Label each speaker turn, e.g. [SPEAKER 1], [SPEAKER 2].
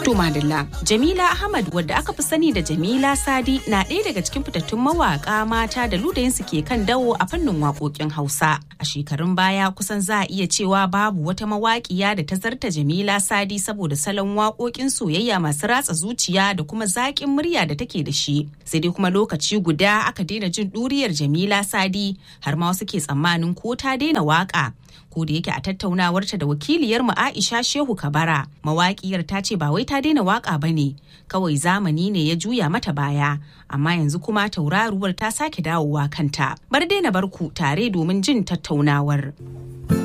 [SPEAKER 1] To Madalla, Jamila Ahmad wadda aka fi sani da Jamila Sadi na ɗaya daga cikin fitattun mawaƙa mata da ludayinsu ke kan dawo a fannin waƙoƙin Hausa. A shekarun baya kusan za a iya cewa babu wata mawaƙiya da ta zarta Jamila Sadi saboda salon waƙoƙin soyayya masu ratsa zuciya da kuma zaƙin murya da take da shi. Sai dai kuma lokaci guda aka daina jin ɗuriyar Jamila Sadi har ma wasu ke tsammanin ko ta daina waƙa. ko da yake a tattaunawarta da wakiliyar mu Aisha Shehu Kabara mawaƙiyar ta ce ba wai ta daina waka bane kawai zamani ne ya juya mata baya amma yanzu kuma tauraruwar ta sake dawowa kanta bar daina barku tare domin jin tattaunawar.